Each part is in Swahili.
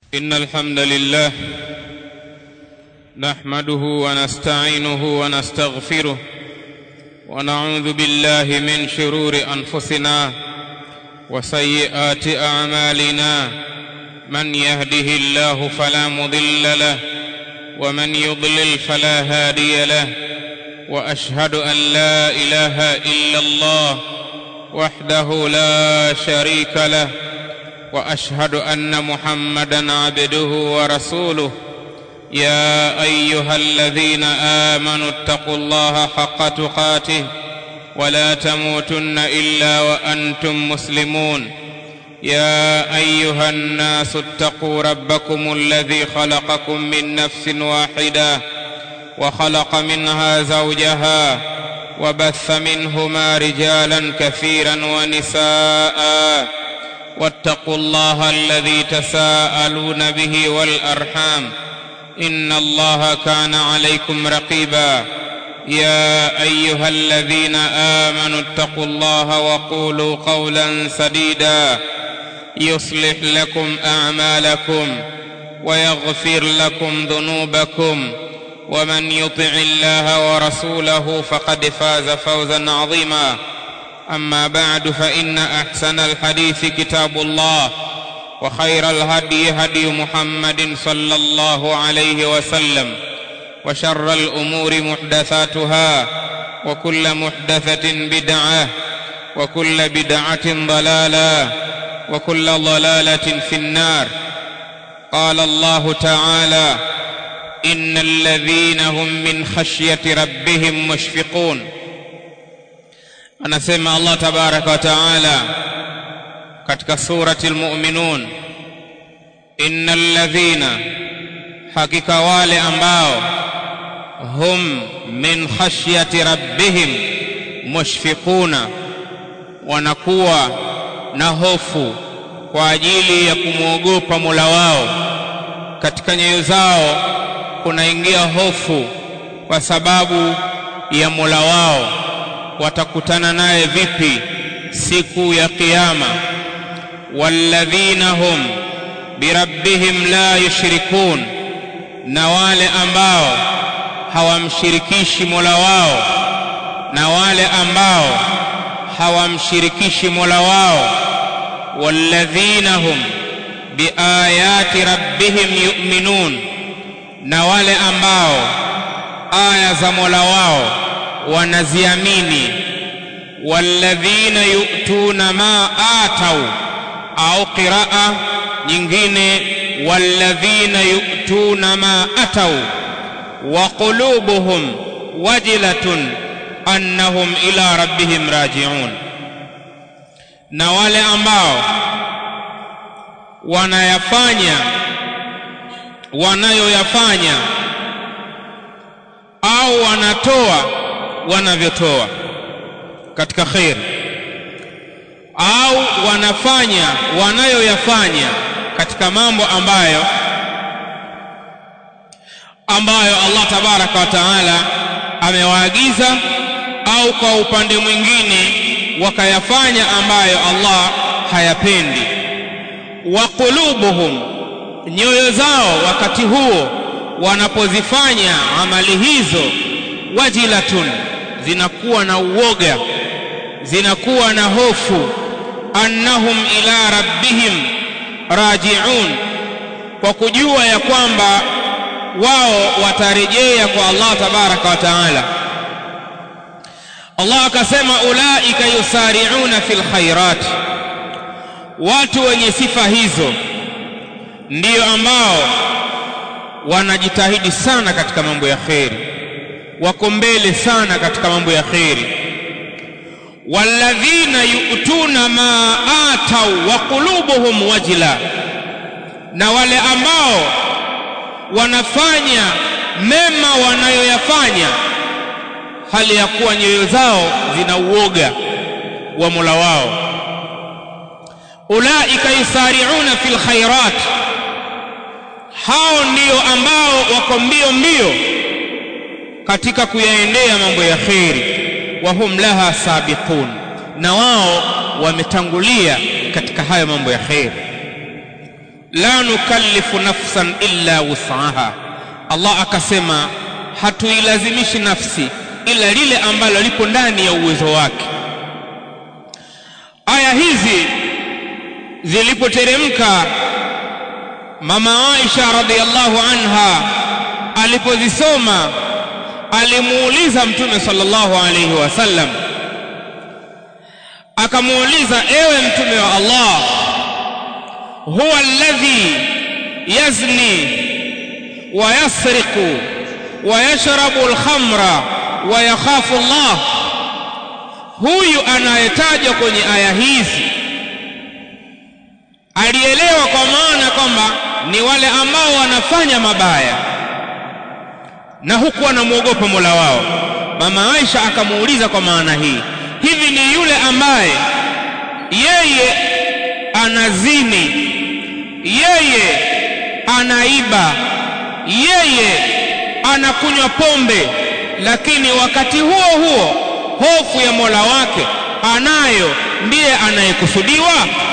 ان الحمد لله نحمده ونستعينه ونستغفره ونعوذ بالله من شرور انفسنا وسيئات اعمالنا من يهده الله فلا مضل له ومن يضلل فلا هادي له واشهد ان لا اله الا الله وحده لا شريك له واشهد ان محمدا عبده ورسوله يا ايها الذين امنوا اتقوا الله حق تقاته ولا تموتن الا وانتم مسلمون يا ايها الناس اتقوا ربكم الذي خلقكم من نفس واحده وخلق منها زوجها وبث منهما رجالا كثيرا ونساء واتقوا الله الذي تساءلون به والارحام ان الله كان عليكم رقيبا يا ايها الذين امنوا اتقوا الله وقولوا قولا سديدا يصلح لكم اعمالكم ويغفر لكم ذنوبكم ومن يطع الله ورسوله فقد فاز فوزا عظيما اما بعد فان احسن الحديث كتاب الله وخير الهدي هدي محمد صلى الله عليه وسلم وشر الامور محدثاتها وكل محدثه بدعه وكل بدعه ضلاله وكل ضلاله في النار قال الله تعالى ان الذين هم من خشيه ربهم مشفقون anasema allah tabaraka wa taala katika surati lmuminun ina ladhina hakika wale ambao hum min khashyati rabbihim mushfiquna wanakuwa na hofu kwa ajili ya kumwogopa mola wao katika nyoyo zao kunaingia hofu kwa sababu ya mola wao watakutana naye vipi siku ya kiyama walladhina hum birabbihim la yushrikun na wale ambao hawamshirikishi mola wao na wale ambao hawamshirikishi mola wao walladhina hum biayati rabbihim yu'minun na wale ambao aya za mola wao wanaziamini walladhina yu'tuna ma atau au qiraa nyingine walladhina yu'tuna ma atau wa qulubuhum wajilatun annahum ila rabbihim raji'un na wale ambao wanayafanya wanayoyafanya au wanatoa wanavyotoa katika kheri au wanafanya wanayoyafanya katika mambo ambayo ambayo Allah tabaraka wa taala amewaagiza au kwa upande mwingine wakayafanya ambayo Allah hayapendi wa qulubuhum nyoyo zao wakati huo wanapozifanya amali hizo wajilatun zinakuwa na uoga zinakuwa na hofu annahum ila rabbihim rajiun kwa kujua ya kwamba wao watarejea kwa Allah tabaraka wa taala Allah akasema ulaika yusari'una fil khairat watu wenye sifa hizo ndiyo ambao wanajitahidi sana katika mambo ya kheri wako mbele sana katika mambo ya kheri walladhina yu'tuna ma atau wa qulubuhum wajila na wale ambao wanafanya mema wanayoyafanya hali ya kuwa nyoyo zao zina uoga wa Mola wao ulaika yusari'una fil khairat hao ndio ambao wako mbio mbio katika kuyaendea mambo ya kheri wa hum laha sabiqun na wao wametangulia katika hayo mambo ya kheri la nukallifu nafsan illa wus'aha Allah akasema hatuilazimishi nafsi ila lile ambalo lipo ndani ya uwezo wake aya hizi zilipoteremka mama Aisha radhiallahu anha alipozisoma alimuuliza mtume sallallahu alayhi wasallam akamuuliza ewe mtume wa Allah huwa alladhi yazni wa yasriqu wa yashrabu alkhamra wa yakhafu Allah huyu anayetajwa kwenye aya hizi alielewa kwa maana kwamba ni wale ambao wanafanya mabaya na huku wanamwogopa Mola wao. Mama Aisha akamuuliza kwa maana hii, hivi ni yule ambaye yeye anazini, yeye anaiba, yeye anakunywa pombe, lakini wakati huo huo hofu ya Mola wake anayo, ndiye anayekusudiwa?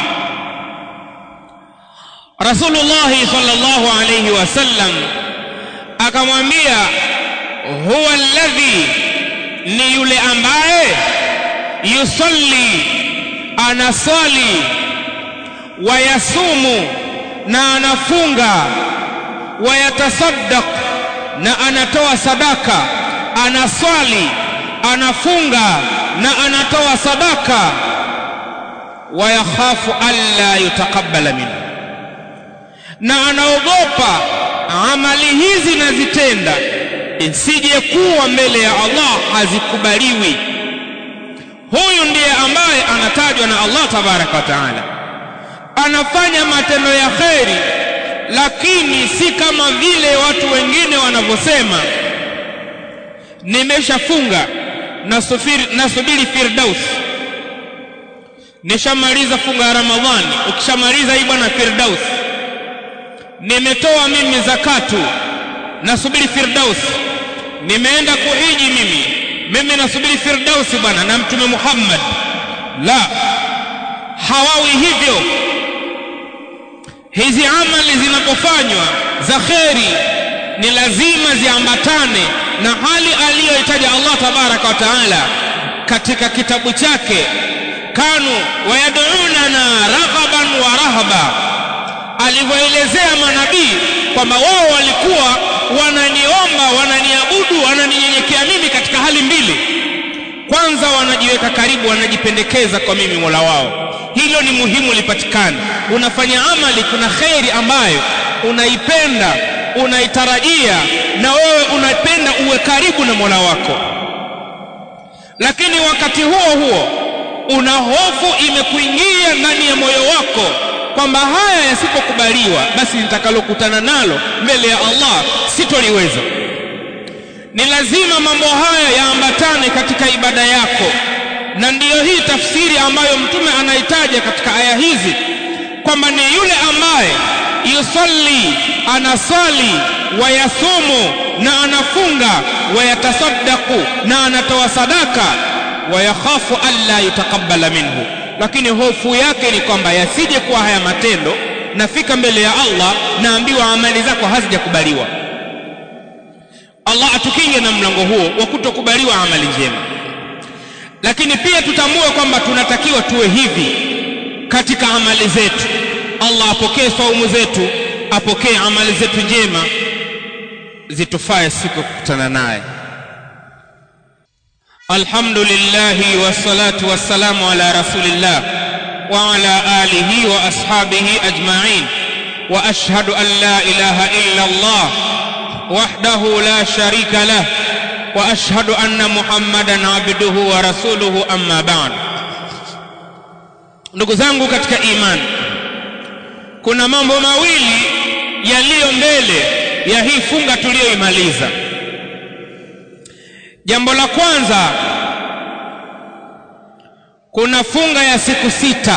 Rasulullahi sallallahu alayhi wasallam akamwambia huwa alladhi ni yule ambaye yusalli anasali wayasumu na anafunga wayatasaddaq na anatoa sadaka anaswali anafunga na anatoa sadaka wayakhafu alla yutaqabbala minhu na anaogopa amali hizi nazitenda isije kuwa mbele ya Allah hazikubaliwi. Huyu ndiye ambaye anatajwa na Allah tabaraka wa taala, anafanya matendo ya kheri, lakini si kama vile watu wengine wanavyosema, nimeshafunga nasubiri, nasubiri firdaus, nishamaliza funga ya Ramadhani. Ukishamaliza hii bwana firdaus nimetoa mimi zakatu nasubiri firdaus nimeenda kuhiji mimi mimi nasubiri firdausi bwana na mtume Muhammad la hawawi hivyo hizi amali zinapofanywa za kheri ni lazima ziambatane na hali aliyoitaja Allah tabaraka wa taala katika kitabu chake kanu wayad'unana raghaban wa rahaba alivyoelezea manabii kwamba wao walikuwa wananiomba wananiabudu wananinyenyekea mimi katika hali mbili kwanza wanajiweka karibu wanajipendekeza kwa mimi mola wao hilo ni muhimu lipatikane unafanya amali kuna kheri ambayo unaipenda unaitarajia na wewe unapenda uwe karibu na mola wako lakini wakati huo huo una hofu imekuingia ndani ya moyo wako kwamba haya yasipokubaliwa basi nitakalokutana nalo mbele ya Allah sitoliweza. Ni lazima mambo haya yaambatane katika ibada yako, na ndiyo hii tafsiri ambayo Mtume anaitaja katika aya hizi kwamba ni yule ambaye yusalli, anasali, wayasumu na anafunga, wayatasaddaku na anatoa sadaka, wayakhafu alla yutaqabbala minhu lakini hofu yake ni kwamba yasije kuwa haya matendo nafika mbele ya Allah naambiwa amali zako hazijakubaliwa. Allah atukinge na mlango huo wa kutokubaliwa amali njema. Lakini pia tutambue kwamba tunatakiwa tuwe hivi katika amali zetu. Allah apokee saumu zetu, apokee amali zetu njema, zitufae siku ya kukutana naye. الحمد لله والصلاة والسلام على رسول الله وعلى آله وأصحابه أجمعين وأشهد أن لا إله إلا الله وحده لا شريك له وأشهد أن محمدا عبده ورسوله أما بعد ndugu zangu katika imani kuna mambo mawili yaliyo mbele ya hii funga tuliyoimaliza Jambo la kwanza, kuna funga ya siku sita.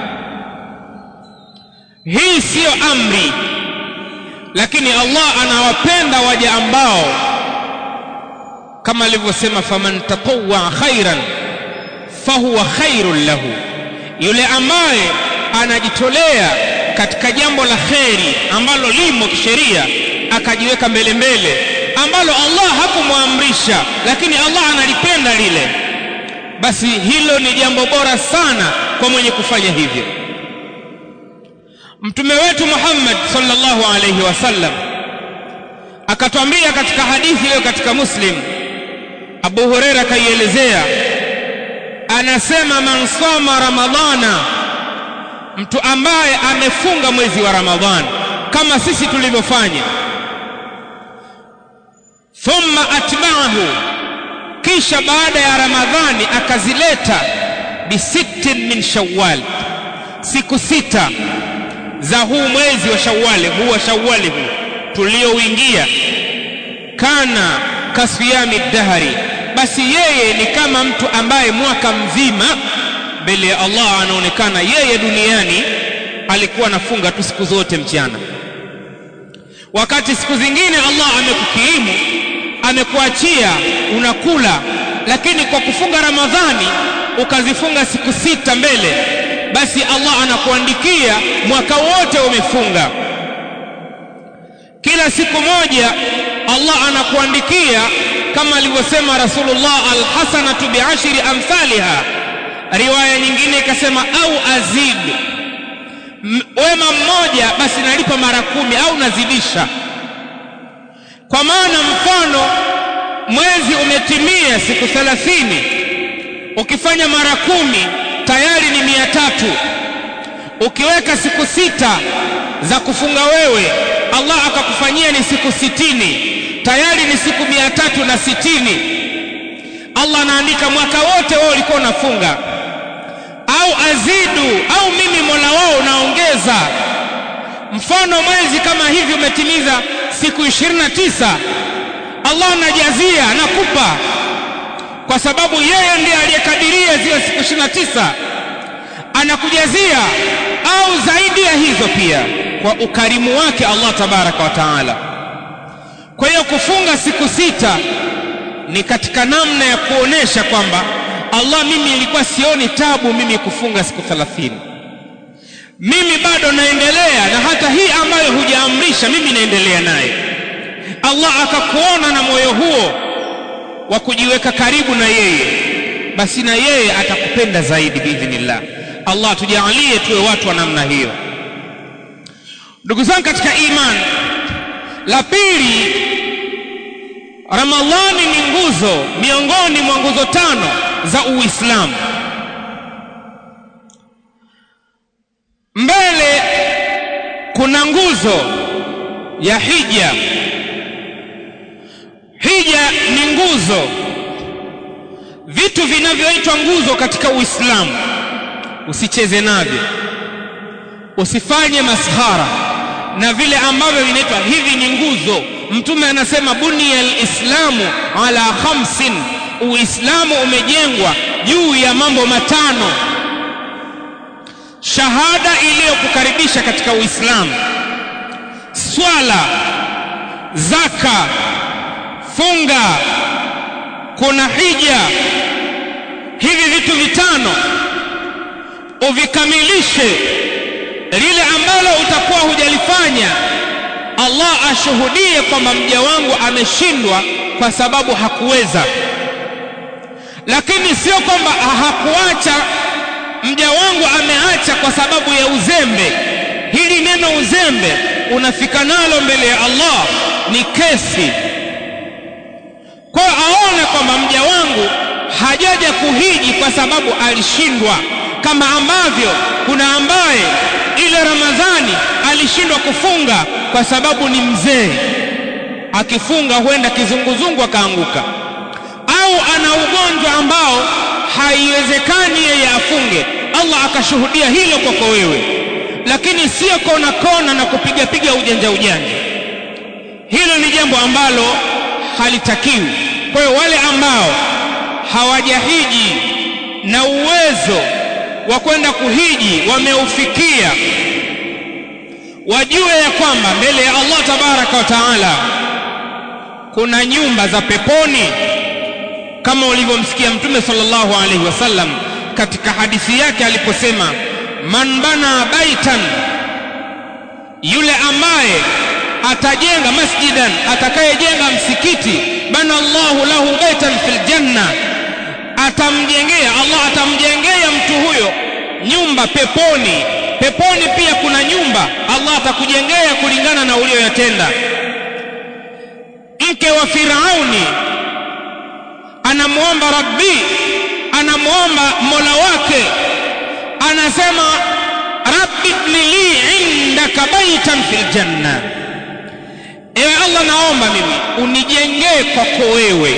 Hii siyo amri, lakini Allah anawapenda waja ambao kama alivyosema, faman tatawwa khairan fahuwa khairun lahu, yule ambaye anajitolea katika jambo la kheri ambalo limo kisheria akajiweka mbele mbele ambalo Allah hakumwamrisha lakini Allah analipenda lile basi hilo ni jambo bora sana kwa mwenye kufanya hivyo mtume wetu Muhammad sallallahu alayhi wasallam akatwambia katika hadithi iliyo katika Muslim Abu Huraira kaielezea anasema man soma ramadhana mtu ambaye amefunga mwezi wa ramadhan kama sisi tulivyofanya thumma atba'ahu kisha baada ya ramadhani akazileta bisittin min shawwal siku sita za huu mwezi wa shawwali huu wa shawwali huu tuliouingia kana kasiyami dahari basi yeye ni kama mtu ambaye mwaka mzima mbele ya Allah anaonekana yeye duniani alikuwa anafunga tu siku zote mchana wakati siku zingine Allah amekukirimu amekuachia unakula lakini kwa kufunga Ramadhani ukazifunga siku sita mbele basi Allah anakuandikia mwaka wote umefunga kila siku moja Allah anakuandikia kama alivyosema Rasulullah alhasanatu biashri amthaliha riwaya nyingine ikasema au azid wema mmoja basi nalipa mara kumi au nazidisha kwa maana mfano mwezi umetimia siku thelathini ukifanya mara kumi tayari ni mia tatu ukiweka siku sita za kufunga wewe Allah akakufanyia ni siku sitini tayari ni siku mia tatu na sitini Allah anaandika mwaka wote wewe ulikuwa unafunga au azidu au mimi Mola wao naongeza mfano mwezi kama hivi umetimiza siku 29 Allah anajazia nakupa kwa sababu yeye ndiye aliyekadiria zile siku 29 anakujazia au zaidi ya hizo pia kwa ukarimu wake Allah tabaraka wa taala kwa hiyo kufunga siku sita ni katika namna ya kuonesha kwamba Allah mimi nilikuwa sioni tabu mimi kufunga siku 30 mimi bado naendelea na hata hii ambayo hujaamrisha mimi naendelea naye Allah akakuona na moyo huo wa kujiweka karibu na yeye basi na yeye atakupenda zaidi biidhnillah Allah tujalie tuwe watu wa namna hiyo ndugu zangu katika imani la pili Ramadhani ni nguzo miongoni mwa nguzo tano za Uislamu mbele kuna nguzo ya hija hija ni nguzo vitu vinavyoitwa nguzo katika Uislamu usicheze navyo usifanye maskhara na vile ambavyo vinaitwa hivi ni nguzo mtume anasema bunia alislamu ala khamsin uislamu umejengwa juu ya mambo matano shahada iliyokukaribisha katika uislamu swala zaka funga kuna hija hivi vitu vitano uvikamilishe lile ambalo utakuwa hujalifanya Allah ashuhudie kwamba mja wangu ameshindwa kwa sababu hakuweza lakini sio kwamba hakuacha mja wangu ameacha kwa sababu ya uzembe hili neno uzembe unafika nalo mbele ya Allah ni kesi kwa aone kwamba mja wangu hajaja kuhiji kwa sababu alishindwa kama ambavyo kuna ambaye ile Ramadhani alishindwa kufunga kwa sababu ni mzee akifunga huenda kizunguzungu akaanguka au ana ugonjwa ambao haiwezekani yeye afunge Allah akashuhudia hilo kwako wewe lakini sio kona kona na kupiga piga ujanja ujanja hilo ni jambo ambalo halitakiwi kwa hiyo wale ambao hawajahiji na uwezo wa kwenda kuhiji wameufikia wajue ya kwamba mbele ya Allah tabaraka wa taala kuna nyumba za peponi kama ulivyomsikia mtume sallallahu alaihi wasallam katika hadithi yake aliposema man bana baitan yule ambaye atajenga masjidan atakayejenga msikiti bana Allahu lahu baitan fil janna atamjengea Allah atamjengea mtu huyo nyumba peponi peponi pia kuna nyumba Allah atakujengea kulingana na ulioyatenda mke wa Firauni anamuomba Rabbi anamuomba Mola wake anasema Rabbi ibnili indaka baitan fil janna ewe Allah naomba mimi unijengee kwako wewe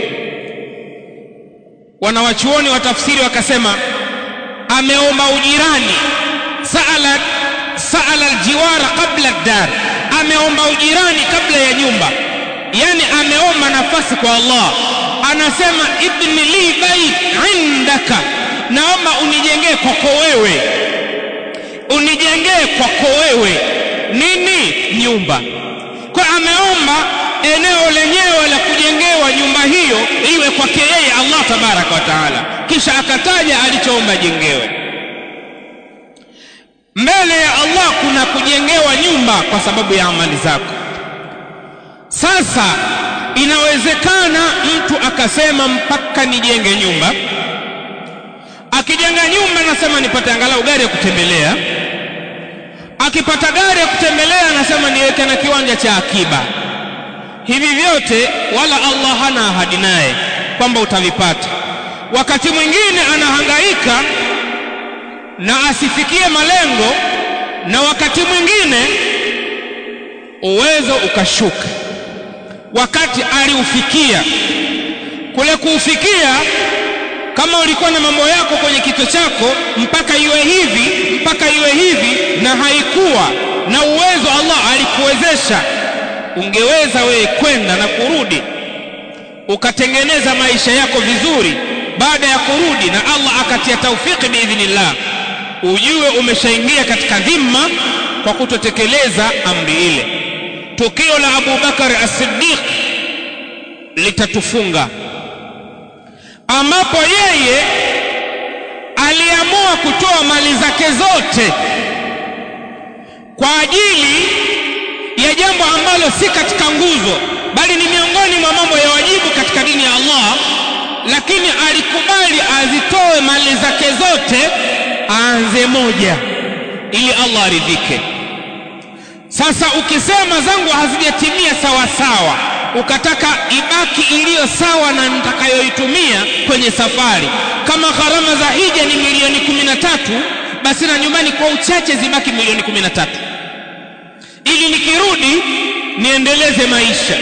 wanawachuoni wa tafsiri wakasema ameomba ujirani saala saala aljiwara qabla dar ameomba ujirani kabla ya nyumba yani ameomba nafasi kwa Allah anasema ibni li bait indaka naomba unijengee kwako wewe unijengee kwako wewe nini nyumba kwa ameomba eneo lenyewe la kujengewa nyumba hiyo iwe kwake yeye Allah tabaraka wa taala kisha akataja alichoomba jengewe mbele ya Allah kuna kujengewa nyumba kwa sababu ya amali zako sasa inawezekana mtu akasema mpaka nijenge nyumba akijenga nyumba anasema nipate angalau gari ya kutembelea akipata gari ya kutembelea anasema niweke na kiwanja cha akiba hivi vyote wala Allah hana ahadi naye kwamba utavipata wakati mwingine anahangaika na asifikie malengo na wakati mwingine uwezo ukashuka wakati aliufikia kule kuufikia kama ulikuwa na mambo yako kwenye kichwa chako mpaka iwe hivi mpaka iwe hivi na haikuwa na uwezo Allah alikuwezesha ungeweza wewe kwenda na kurudi ukatengeneza maisha yako vizuri baada ya kurudi na Allah akatia taufiki biidhnillah ujue umeshaingia katika dhima kwa kutotekeleza amri ile tukio la Abu Bakar as-Siddiq litatufunga ambapo yeye aliamua kutoa mali zake zote kwa ajili ya jambo ambalo si katika nguzo bali ni miongoni mwa mambo ya wajibu katika dini ya Allah lakini alikubali azitoe mali zake zote aanze moja ili Allah aridhike sasa ukisema zangu hazijatimia sawa sawa ukataka ibaki iliyo sawa na nitakayoitumia kwenye safari kama gharama za hija ni milioni kumi na tatu basi na nyumbani kwa uchache zibaki milioni kumi na tatu ili nikirudi niendeleze maisha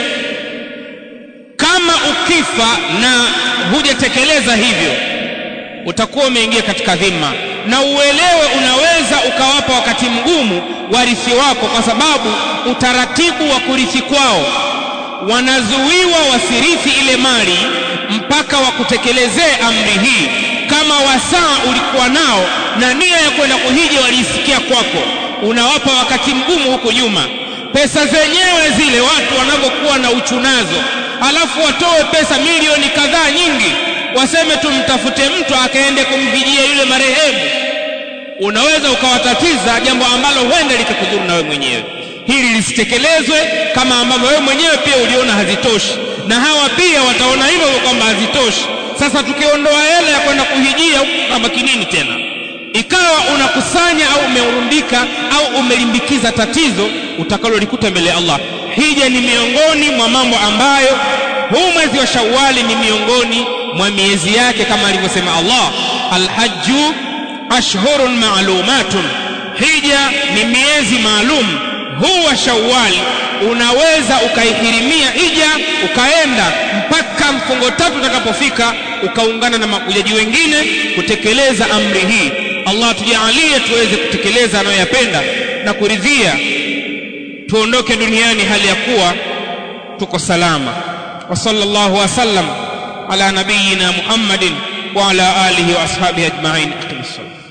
kama ukifa na hujatekeleza hivyo utakuwa umeingia katika dhima na uelewe unaweza ukawapa wakati mgumu warithi wako kwa sababu utaratibu wa kurithi kwao wanazuiwa wasirithi ile mali mpaka wakutekelezee amri hii kama wasaa ulikuwa nao na nia ya kwenda kuhiji waliisikia kwako unawapa wakati mgumu huko nyuma pesa zenyewe zile watu wanavyokuwa na uchunazo alafu watoe pesa milioni kadhaa nyingi waseme tumtafute mtu akaende kumvijia yule marehemu unaweza ukawatatiza jambo ambalo huenda likakudhuru na wewe mwenyewe hili lisitekelezwe kama ambavyo wewe mwenyewe pia uliona hazitoshi na hawa pia wataona hivyo kwamba hazitoshi sasa tukiondoa hela ya kwenda kuhijia kabaki nini tena ikawa unakusanya au umeurundika au umelimbikiza tatizo utakalolikuta mbele ya Allah hija ni miongoni mwa mambo ambayo huu mwezi wa Shawwali ni miongoni mwa miezi yake kama alivyosema Allah alhajju ashhurun ma'lumatun hija ni miezi maalum huu wa Shawwal unaweza ukaihirimia hija ukaenda mpaka mfungo tatu utakapofika ukaungana na makujaji wengine kutekeleza amri hii Allah tujalie tuweze kutekeleza anayoyapenda na kuridhia tuondoke duniani hali ya kuwa tuko salama wa sallallahu wasallam ala nabiyina Muhammadin wa ala alihi wa ashabihi ajma'in aqimis salam